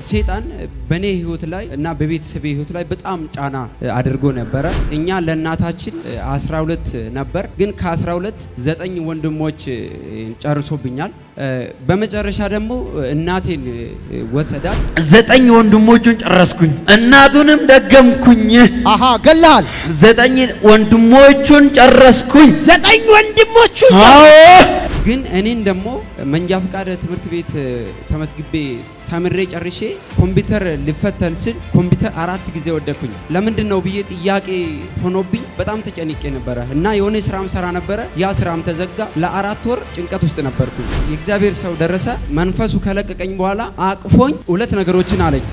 ሴጣን በእኔ ህይወት ላይ እና በቤተሰቤ ህይወት ላይ በጣም ጫና አድርጎ ነበረ። እኛ ለእናታችን 12 ነበር፣ ግን ከ12 ዘጠኝ ወንድሞች ጨርሶብኛል። በመጨረሻ ደግሞ እናቴን ወሰዳት። ዘጠኝ ወንድሞቹን ጨረስኩኝ፣ እናቱንም ደገምኩኝ። አሃ ገላል ዘጠኝ ወንድሞቹን ጨረስኩኝ። ዘጠኝ ወንድሞቹ አዎ ግን እኔን ደግሞ መንጃ ፈቃድ ትምህርት ቤት ተመስግቤ ተምሬ ጨርሼ ኮምፒውተር ልፈተን ስል ኮምፒውተር አራት ጊዜ ወደኩኝ። ለምንድን ነው ብዬ ጥያቄ ሆኖብኝ በጣም ተጨንቄ ነበረ እና የሆነ ስራም ሰራ ነበረ። ያ ስራም ተዘጋ። ለአራት ወር ጭንቀት ውስጥ ነበርኩኝ። የእግዚአብሔር ሰው ደረሰ። መንፈሱ ከለቀቀኝ በኋላ አቅፎኝ ሁለት ነገሮችን አለኝ።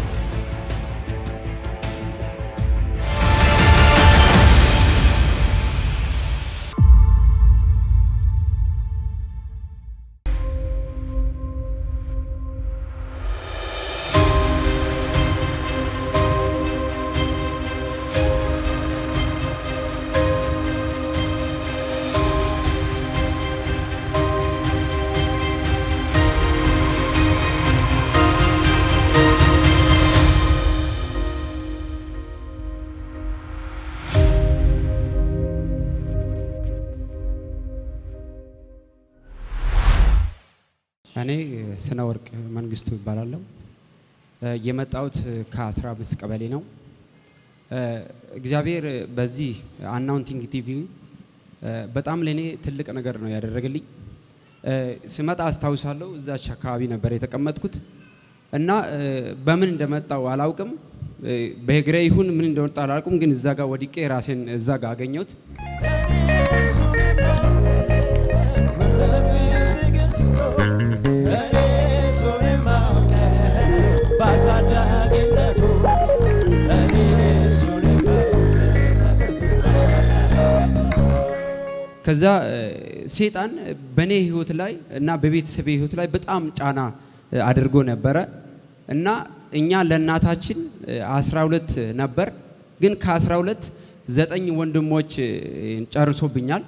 እኔ ስነ ወርቅ መንግስቱ ይባላለሁ። የመጣሁት ከ15 ቀበሌ ነው። እግዚአብሔር በዚህ አናውንቲንግ ቲቪ በጣም ለእኔ ትልቅ ነገር ነው ያደረገልኝ። ስመጣ አስታውሳለሁ፣ እዛች አካባቢ ነበር የተቀመጥኩት እና በምን እንደመጣው አላውቅም። በእግሬ ይሁን ምን እንደወጣ አላውቅም፣ ግን እዛ ጋር ወድቄ ራሴን እዛ ጋር አገኘሁት። ከዛ ሴጣን በእኔ ህይወት ላይ እና በቤተሰቤ ህይወት ላይ በጣም ጫና አድርጎ ነበረ እና እኛ ለእናታችን 12 ነበር፣ ግን ከ12 ዘጠኝ ወንድሞች ጨርሶብኛል።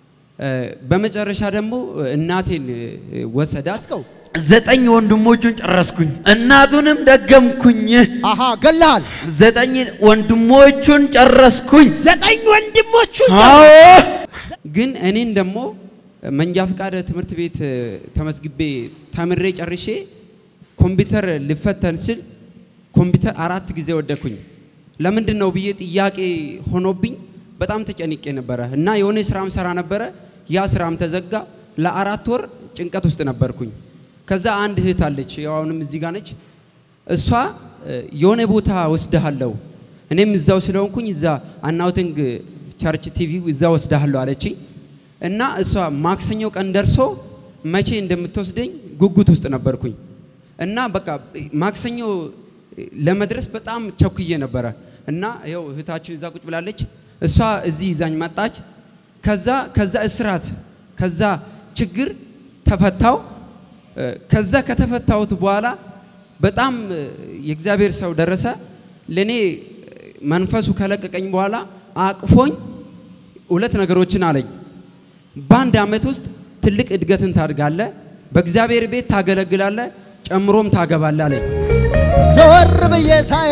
በመጨረሻ ደግሞ እናቴን ወሰዳት። አስከው ዘጠኝ ወንድሞቹን ጨረስኩኝ፣ እናቱንም ደገምኩኝ። አሃ ገላል ዘጠኝ ወንድሞቹን ጨረስኩኝ። ዘጠኝ ወንድሞቹ አዎ ግን እኔን ደግሞ መንጃ ፈቃድ ትምህርት ቤት ተመስግቤ ተምሬ ጨርሼ ኮምፒውተር ልፈተን ስል ኮምፒውተር አራት ጊዜ ወደኩኝ። ለምንድን ነው ብዬ ጥያቄ ሆኖብኝ በጣም ተጨንቄ ነበረ እና የሆነ ስራም ሰራ ነበረ። ያ ስራም ተዘጋ። ለአራት ወር ጭንቀት ውስጥ ነበርኩኝ። ከዛ አንድ እህት አለች፣ ያው አሁንም እዚህ ጋር ነች። እሷ የሆነ ቦታ ወስድሃለሁ፣ እኔም እዛው ስለሆንኩኝ እዛ አናውቲንግ ቸርች ቲቪ እዛ ወስድሃለሁ አለችኝ እና እሷ ማክሰኞ ቀን ደርሶ መቼ እንደምትወስደኝ ጉጉት ውስጥ ነበርኩኝ እና በቃ ማክሰኞ ለመድረስ በጣም ቸኩዬ ነበረ እና ይኸው እህታችን እዛ ቁጭ ብላለች። እሷ እዚህ ይዛኝ መጣች። ከዛ ከዛ እስራት ከዛ ችግር ተፈታው። ከዛ ከተፈታሁት በኋላ በጣም የእግዚአብሔር ሰው ደረሰ። ለእኔ መንፈሱ ከለቀቀኝ በኋላ አቅፎኝ ሁለት ነገሮችን አለኝ። በአንድ ዓመት ውስጥ ትልቅ እድገትን ታድጋለ፣ በእግዚአብሔር ቤት ታገለግላለ፣ ጨምሮም ታገባለ አለኝ። ዘወር ብዬ ሳይ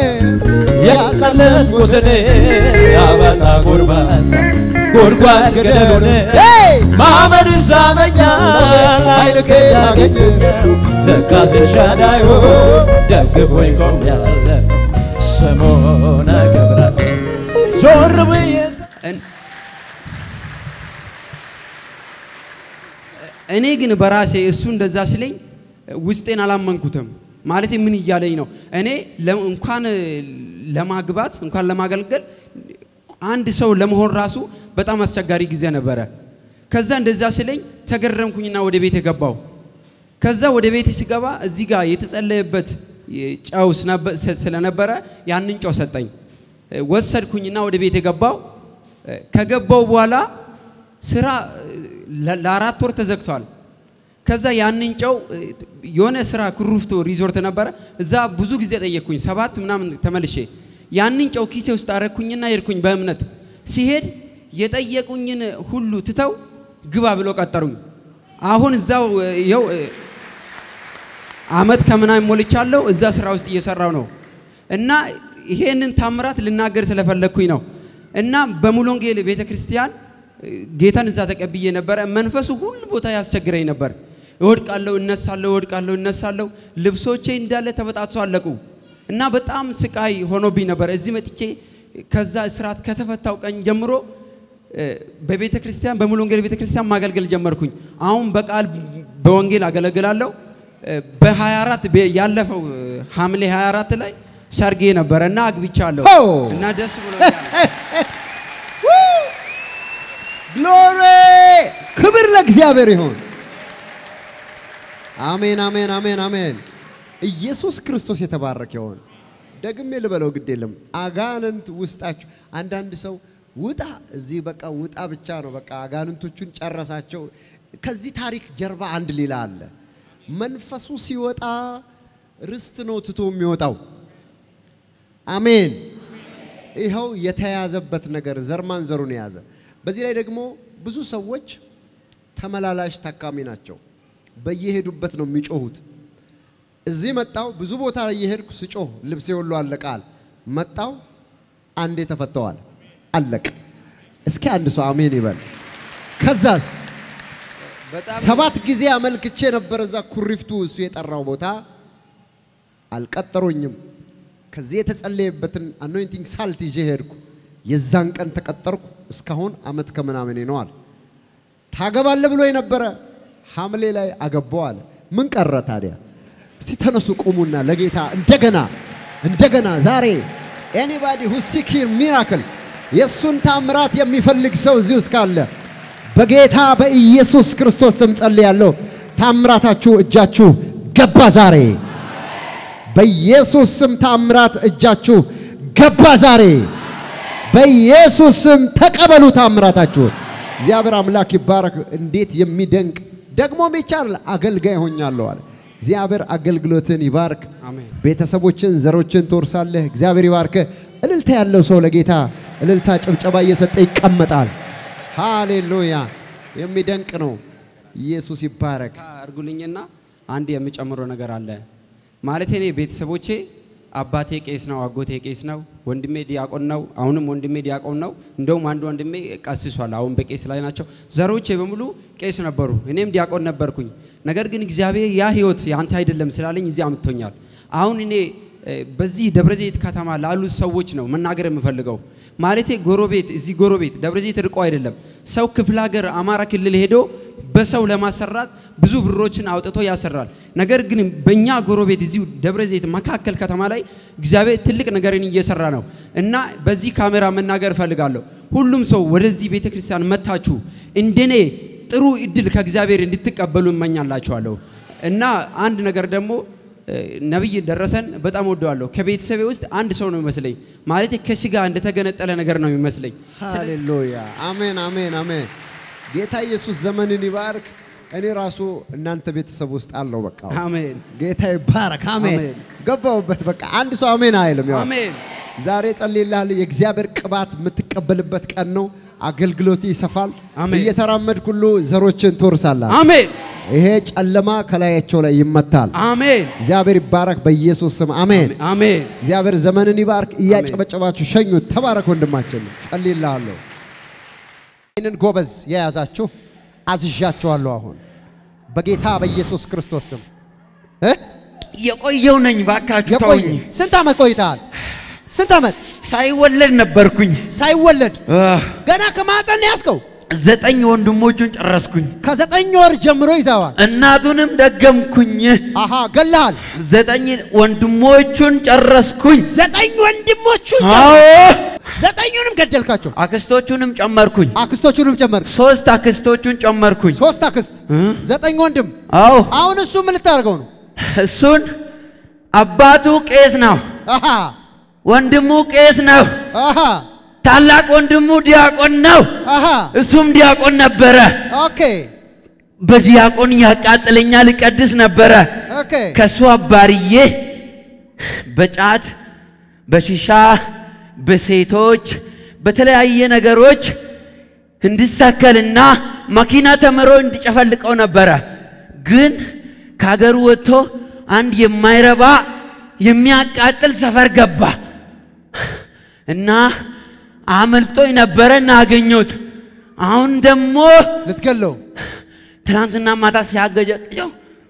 ያሳለፍኩትን ያበጣ ጎርባታ ጎድጓድ ገደሉን ሄይ! ማመድ ሳነኛል ኃይልህ አገኘ ለካስ ኤልሻዳይ ደግፎኝ ቆሜያለሁ ስሙን አከብራለሁ ዞር ብዬ ሳ- እን- እኔ ግን በራሴ እሱ እንደዛ ሲለኝ ውስጤን አላመንኩትም። ማለት ምን እያለኝ ነው? እኔ ለ- እንኳን ለማግባት እንኳን ለማገልገል አንድ ሰው ለመሆን ራሱ በጣም አስቸጋሪ ጊዜ ነበረ። ከዛ እንደዛ ሲለኝ ተገረምኩኝና ወደ ቤት የገባው። ከዛ ወደ ቤት ሲገባ እዚህ ጋር የተጸለየበት ጨው ስነበ- ስለነበረ ያንን ጨው ሰጠኝ። ወሰድኩኝና ወደ ቤት የገባው ከገባው በኋላ ስራ ለ- ለአራት ወር ተዘግቷል። ከዛ ያንን ጨው የሆነ ስራ ኩሩፍቱ ሪዞርት ነበረ። እዛ ብዙ ጊዜ ጠየቅኩኝ፣ ሰባት ምናምን ተመልሼ ያንን ጨው ኪሴ ውስጥ አረግኩኝና ሄድኩኝ በእምነት ሲሄድ የጠየቁኝን ሁሉ ትተው ግባ ብሎ ቀጠሩኝ። አሁን እዛው ይኸው አመት ከምናምን ሞልቻለሁ። እዛ ስራ ውስጥ እየሰራው ነው እና ይሄንን ታምራት ልናገር ስለፈለግኩኝ ነው እና በሙሉ ወንጌል ቤተ ክርስቲያን ጌታን እዛ ተቀብዬ ነበረ። መንፈሱ ሁሉ ቦታ ያስቸግረኝ ነበር። እወድቃለሁ፣ እነሳለሁ፣ እወድቃለሁ፣ እነሳለሁ። ልብሶቼ እንዳለ ተበጣጥሶ አለቁ እና በጣም ስቃይ ሆኖብኝ ነበር። እዚህ መጥቼ ከዛ እስራት ከተፈታው ቀን ጀምሮ እ፣ በቤተ ክርስቲያን በሙሉ ወንጌል ቤተ ክርስቲያን ማገልገል ጀመርኩኝ። አሁን በቃል በወንጌል አገለግላለሁ። እ፣ በ24 በ- ያለፈው እ፣ ሐምሌ 24 ላይ ሰርጌ ነበረ እና አግብቻለሁ ሆ! እና ደስ ብሎኛል። ግሎሪ ክብር ለእግዚአብሔር ይሁን። አሜን አሜን አሜን አሜን። ኢየሱስ ክርስቶስ የተባረከ ይሁን። ደግሜ ልበለው ግድ የለም። አጋንንት ውስጣችሁ አንዳንድ ሰው ውጣ እዚህ በቃ ውጣ ብቻ ነው በቃ አጋንንቶቹን ጨረሳቸው። ከዚህ ታሪክ ጀርባ አንድ ሌላ አለ። መንፈሱ ሲወጣ ርስት ነው ትቶ የሚወጣው። አሜን። ይኸው የተያዘበት ነገር ዘር ማንዘሩን የያዘ። በዚህ ላይ ደግሞ ብዙ ሰዎች ተመላላሽ ታካሚ ናቸው። በየሄዱበት ነው የሚጮሁት። እዚህ መጣው ብዙ ቦታ ላይ የሄድኩ ስጮህ ልብሴ ሁሉ አለቃል። መጣው አንዴ ተፈተዋል፣ አለቅ። እስኪ አንድ ሰው አሜን ይበል። ከዛስ በጣም ሰባት ጊዜ አመልክቼ ነበር እዛ ኩሪፍቱ እሱ የጠራው ቦታ አልቀጠሩኝም። ከዚህ የተጸለየበትን አኖይንቲንግ ሳልት ይዤ ሄድኩ። የዛን ቀን ተቀጠርኩ። እስካሁን አመት ከምናምን ነዋል። ታገባለ ብሎ የነበረ ሐምሌ ላይ አገባው አለ። ምን ቀረ ታዲያ? እስቲ ተነሱ ቁሙና ለጌታ እንደገና እንደገና ዛሬ ኤኒባዲ ሁ ሲክ ሂር ሚራክል የእሱን ታምራት የሚፈልግ ሰው እዚህ ውስጥ ካለ በጌታ በኢየሱስ ክርስቶስ ስም ጸልያለሁ። ታምራታችሁ እጃችሁ ገባ ዛሬ። በኢየሱስ ስም ታምራት እጃችሁ ገባ ዛሬ። በኢየሱስ ስም ተቀበሉ ታምራታችሁን። እግዚአብሔር አምላክ ይባረክ። እንዴት የሚደንቅ ደግሞም ይቻላል። አገልጋይ ሆኛለሁ አለ። እግዚአብሔር አገልግሎትን ይባርክ። አሜን። ቤተሰቦችን፣ ዘሮችን ትወርሳለህ። እግዚአብሔር ይባርክ። እልልታ ያለው ሰው ለጌታ እልልታ ጭብጨባ እየሰጠ ይቀመጣል። ሃሌሉያ! የሚደንቅ ነው። ኢየሱስ ይባረክ። አርጉልኝና አንድ የምጨምረው ነገር አለ። ማለት እኔ ቤተሰቦቼ አባቴ ቄስ ነው፣ አጎቴ ቄስ ነው፣ ወንድሜ ዲያቆን ነው። አሁንም ወንድሜ ዲያቆን ነው። እንደውም አንድ ወንድሜ ቀስሷል፣ አሁን በቄስ ላይ ናቸው። ዘሮቼ በሙሉ ቄስ ነበሩ፣ እኔም ዲያቆን ነበርኩኝ። ነገር ግን እግዚአብሔር ያ ህይወት ያንተ አይደለም ስላለኝ እዚህ አምጥቶኛል። አሁን እኔ እ፣ በዚህ ደብረዘይት ከተማ ላሉ ሰዎች ነው መናገር የምፈልገው። ማለቴ ጎረቤት እዚህ ጎረቤት ደብረዘይት ርቆ አይደለም ሰው ክፍለ ሀገር አማራ ክልል ሄዶ በሰው ለማሰራት ብዙ ብሮችን አውጥቶ ያሰራል። ነገር ግን በእኛ ጎረቤት እዚሁ ደብረ ዘይት መካከል ከተማ ላይ እግዚአብሔር ትልቅ ነገርን እየሰራ ነው እና በዚህ ካሜራ መናገር እፈልጋለሁ። ሁሉም ሰው ወደዚህ ቤተ ክርስቲያን መታችሁ እንደኔ ጥሩ እድል ከእግዚአብሔር እንድትቀበሉ እመኛላችኋለሁ። እና አንድ ነገር ደግሞ እ፣ ነቢይ ደረሰን በጣም ወደዋለሁ። ከቤተሰቤ ውስጥ አንድ ሰው ነው የሚመስለኝ። ማለት ከስጋ እንደተገነጠለ ነገር ነው የሚመስለኝ። ስለ- ሃሌሉያ! አሜን አሜን አሜን። ጌታ ኢየሱስ ዘመንን ይባርክ። እኔ ራሱ እናንተ ቤተሰብ ውስጥ አለው። በቃ አሜን ጌታ ይባረክ። አሜን። አሜን። ገባሁበት። በቃ አንድ ሰው አሜን አይልም። ያው አሜን ዛሬ ጸልይልሃለሁ። የእግዚአብሔር ቅባት የምትቀበልበት ቀን ነው። አገልግሎት ይሰፋል። አሜን። እየተራመድክ ሁሉ ዘሮችን ትወርሳለህ። አሜን ይሄ ጨለማ ከላያቸው ላይ ይመታል። አሜን እግዚአብሔር ይባረክ በኢየሱስ ስም አሜን። አሜን እግዚአብሔር ዘመንን ይባርክ። እያጨበጨባችሁ ሸኙት። ተባረክ ወንድማችን። ጸልይልሃለሁ። ይህንን ጎበዝ የያዛችሁ አዝዣችኋለሁ። አሁን በጌታ በኢየሱስ ክርስቶስ ስም እ? የቆየው ነኝ ባካችሁ የቆየ ተውኝ። ስንት ዓመት ቆይተሃል? ስንት ዓመት ሳይወለድ ነበርኩኝ። ሳይወለድ አህ፣ ገና ከማፀን ነው ያዝከው። ዘጠኝ ወንድሞቹን ጨረስኩኝ። ከዘጠኝ ወር ጀምሮ ይዘዋል። እናቱንም ደገምኩኝ። አሃ ገለሃል። ዘጠኝ ወንድሞቹን ጨረስኩኝ። ዘጠኝ ወንድሞቹ አዎ ዘጠኙንም ገደልካቸው። አክስቶቹንም ጨመርኩኝ። አክስቶቹንም ጨመር። ሶስት አክስቶቹን ጨመርኩኝ። ሶስት አክስት፣ ዘጠኝ ወንድም። አዎ አሁን እሱ ምን ልታደርገው ነው? እሱን አባቱ ቄስ ነው፣ አሃ ወንድሙ ቄስ ነው፣ አሃ ታላቅ ወንድሙ ዲያቆን ነው። አሃ እሱም ዲያቆን ነበረ። ኦኬ በዲያቆን ያቃጥለኛል፣ ይቀድስ ነበረ። ኦኬ ከሱ አባርዬ በጫት በሺሻ በሴቶች በተለያየ ነገሮች እንዲሳከልና መኪና ተምሮ እንዲጨፈልቀው ነበረ። ግን ከሀገሩ ወጥቶ አንድ የማይረባ የሚያቃጥል ሰፈር ገባ እና አመልጦኝ ነበረ እና አገኘሁት። አሁን ደግሞ ልትገለው ትናንትና ማታ ሲያገጀቅጀው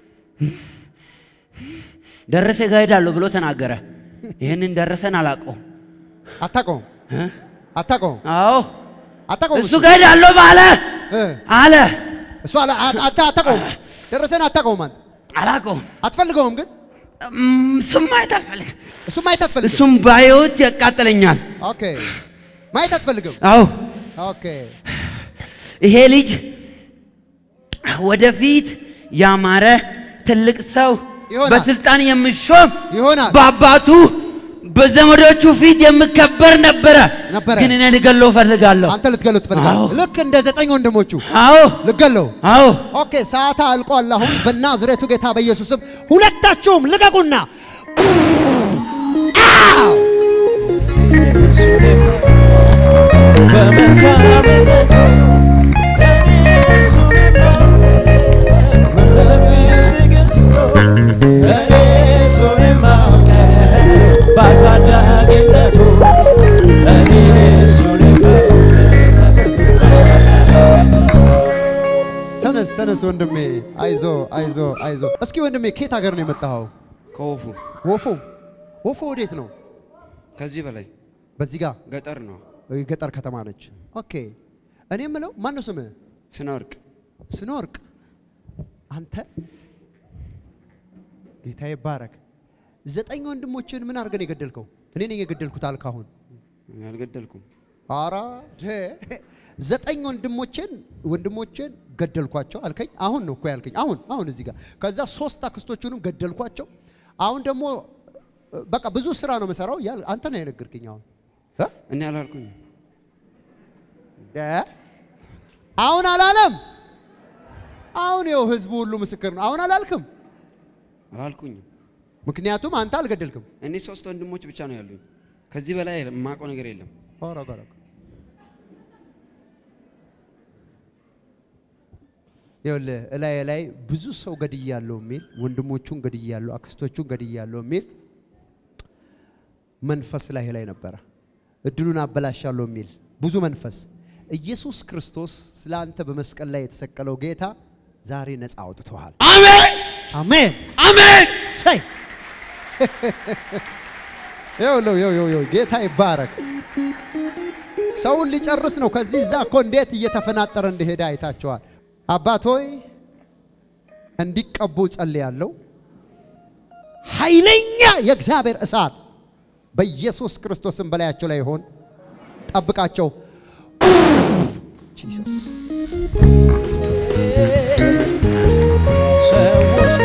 ደረሰ ጋር ሄዳለሁ ብሎ ተናገረ። ይህንን ደረሰን አላውቀውም። አታውቀውም እ? አታውቀውም አዎ አታውቀውም እሱ ጋር ሄዳለሁ ባለ እ አለ። እሱ አላ- አት- አታ- አታውቀውም ደረሰን አታውቀውም አንተ አላውቀውም። አትፈልገውም ግን እም፣ እሱም ማየት አልፈልግም። እሱ ማየት አትፈልግም እሱም ባየሁት ያቃጥለኛል። ኦኬ ማየት አትፈልግም አዎ ኦኬ ይሄ ልጅ ወደፊት ያማረ ትልቅ ሰው ይሆናል። በስልጣን የሚሾም ይሆናል። በአባቱ በዘመዶቹ ፊት የምከበር ነበረ። ነበረ። ግን እኔ ልገለው እፈልጋለሁ። አንተ ልትገለው ትፈልጋለህ አዎ። ልክ እንደ ዘጠኝ ወንድሞቹ አዎ ልትገለው አዎ ኦኬ ሰዓታ አልቋል አሁን በናዝሬቱ ጌታ በኢየሱስም ሁለታችሁም ልቀቁና በመልካምነቱ እኔ እሱን የማውቀው ትዕግስቱ እኔ እሱን የማውቀው በአሳዳጊነቱ እኔ እሱን የማውቀው ተነስ ተነስ ወንድሜ አይዞ አይዞ አይዞ እስኪ ወንድሜ ከየት ሀገር ነው የመጣኸው ከወፉ ወፎ ወፎ ወዴት ነው ከዚህ በላይ በዚህ ጋር ገጠር ነው። ገጠር ከተማ ነች ኦኬ እኔ የምለው ማን ነው ስምህ ስነ ወርቅ ስኖርቅ አንተ ጌታ ይባረክ ዘጠኝ ወንድሞችን ምን አድርገን የገደልከው እኔ ነኝ የገደልኩት አልክ አሁን እኔ አልገደልኩም። አራ ደ ዘጠኝ ወንድሞቼን ወንድሞቼን ገደልኳቸው አልከኝ። አሁን ነው እኮ ያልከኝ። አሁን አሁን እዚህ ጋር ከዛ ሶስት አክስቶቹንም ገደልኳቸው። አሁን ደግሞ በቃ ብዙ ስራ ነው የምሰራው እያል አንተ ነው የነገርከኝ። አሁን እ? እኔ አላልኩኝ። ደ አሁን አላለም። አሁን ይኸው ህዝቡ ሁሉ ምስክር ነው። አሁን አላልክም፣ አላልኩኝም። ምክንያቱም አንተ አልገደልክም። እኔ ሶስት ወንድሞች ብቻ ነው ያሉኝ። ከዚህ በላይ የማውቀው ነገር የለም። ኧረ ኧረ ኧረ። ይኸውልህ እላይ ላይ ብዙ ሰው ገድያለሁ የሚል ወንድሞቹን ገድያለሁ፣ አክስቶቹን ገድያለሁ የሚል መንፈስ ላይ ላይ ነበረ። እድሉን አበላሻለሁ የሚል ብዙ መንፈስ። ኢየሱስ ክርስቶስ ስለ አንተ በመስቀል ላይ የተሰቀለው ጌታ ዛሬ ነፃ አውጥቶሃል። አሜን አሜን። አሜን። ሰይ ይኸውልህ ይኸው ይኸው ይኸው ጌታ ይባረክ። ሰውን ሊጨርስ ነው። ከዚህ እዛ እኮ እንዴት እየተፈናጠረ እንደሄደ አይታቸዋል። አባት ሆይ እንዲቀቡ ጸልያለሁ። ኃይለኛ የእግዚአብሔር እሳት በኢየሱስ ክርስቶስም በላያቸው ላይ ይሆን። ጠብቃቸው። ጂሰስ ሰዎች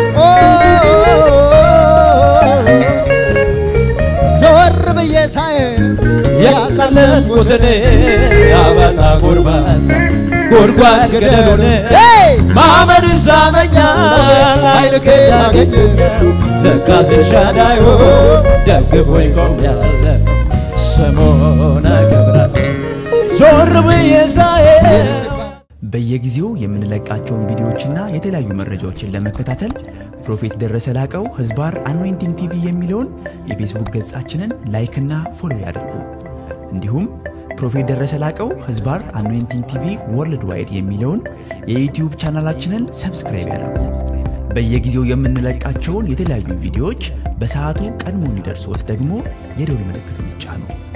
ዘወር ብዬ ሳይ ያሳለፍኩት እኔ አባጣ ጎርባጣ ጎድጓድ ገደሉን ሄይ! ማመድ ይሳነኛል ኃይል ከየት አገኘ? ለካስ ኤልሻዳይ ደግፎኝ ቆሜያለሁ ስሙን አከብራለሁ ዞር ብዬ ሳየው ኢየሱስ ይባረክ። በየጊዜው የምንለቃቸውን ቪዲዮዎችና የተለያዩ መረጃዎችን ለመከታተል ፕሮፌት ደረሰ ላቀው ህዝባር አኖይንቲንግ ቲቪ የሚለውን የፌስቡክ ገጻችንን ላይክና ፎሎ ያድርጉ። እንዲሁም ፕሮፌት ደረሰ ላቀው ህዝባር አኖይንቲንግ ቲቪ ወርልድ ዋይድ የሚለውን የዩትዩብ ቻናላችንን ሰብስክራይብ ያድርጉ። በየጊዜው የምንለቃቸውን የተለያዩ ቪዲዮዎች በሰዓቱ ቀድሞ እንዲደርሶት ደግሞ የደውል ምልክቱን ይጫኑ።